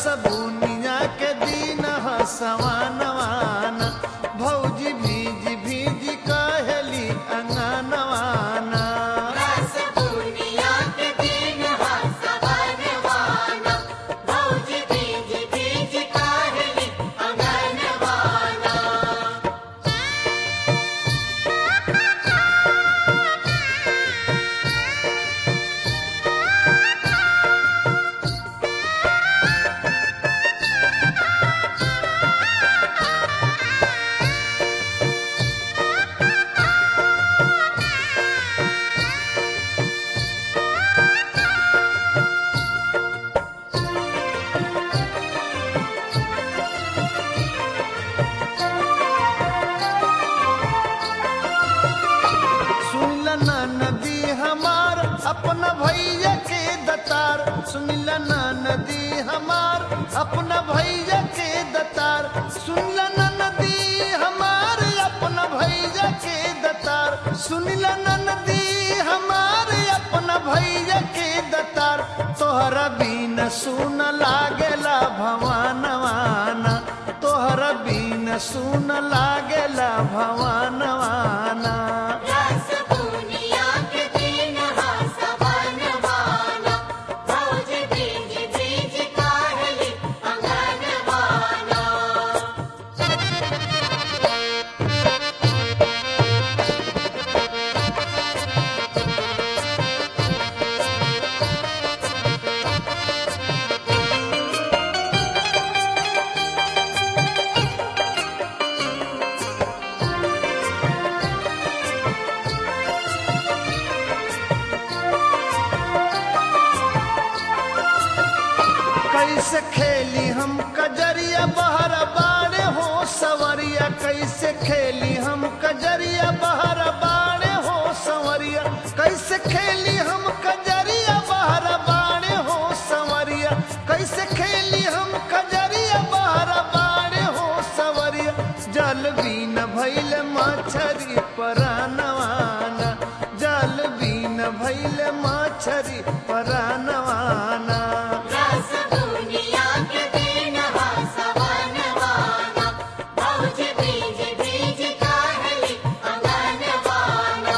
बुनिया के दिन हसवानवान भौजी भीज भीज कहली अंगनवाना रस पूर्णिया के दिन हसवनवाना भौजी बीज बीज काहली अंगनवाना सुनिल ना नदी हमार अपना भैया के दतार सुनिल ना नदी हमार अपना भैया के दतार सुनिल ना नदी हमार अपना भैया के दतार सुनिल ना नदी हमार अपना भैया के दतार तोहरा बीन सुन लागेला भवानवाना तोहरा बीन सुन लागेला भवानवाना रस पूर्णिया के दिन हसवनवाना भौजी बीज बीज काहली अंगनवाना कैसे खेली हम कजरिया बहर बाड़े हो सवरिया कैसे खेली हम कजरिया बहर बाड़े हो सवरिया कैसे खेली हम कजरिया बहर बाड़े हो सवरिया कैसे खेली हम कजरिया बहर बाड़े हो सवरिया जल बीन भैल मछरी परानवाना जल बीन भैल मछरी परानवाना रस पूर्णिया के दिन हसवनवाना भौजी बीज बीज काहली अंगनवाना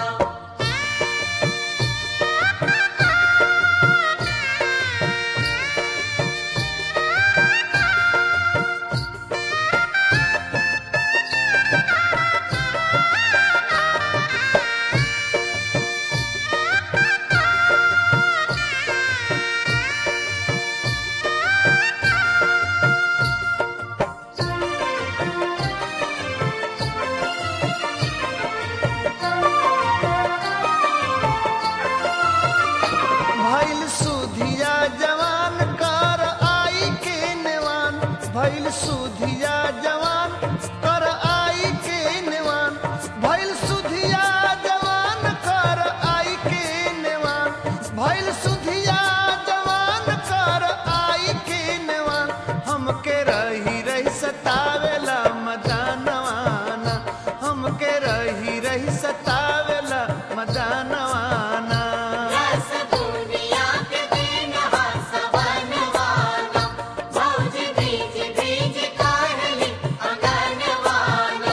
भैल सुधिया जवान कर आई के नेवान भैल सुधिया जवान कर आई के नेवान भैल सुधिया जवान कर आई के नेवान भैल सुधिया जवान कर आई के नेवान हमके रही रही सतावेला मदानवाना हमके रही रही सतावेला मदानवाना रस पूर्णिया के दिन हसवनवाना भौजी बीज बीज काहली अंगनवाना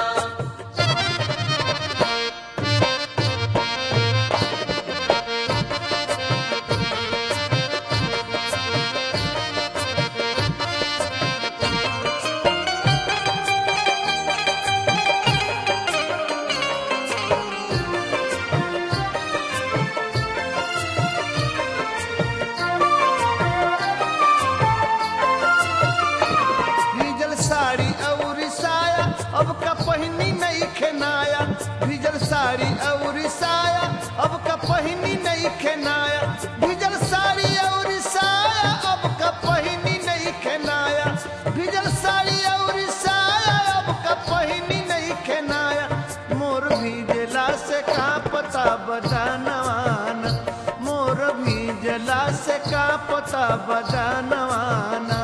भीजल साड़ी और साया अब का पहिनी नहीं खेनाया भीजल साड़ी और साया अब का पहिनी नहीं खेनाया भीजल साड़ी और साया अब का पहिनी नहीं खेनाया भीजल साड़ी और साया अब का पहिनी नहीं खेनाया मोर भीजला से का पता बजानवाना मोर भीजला से का पता बजानवाना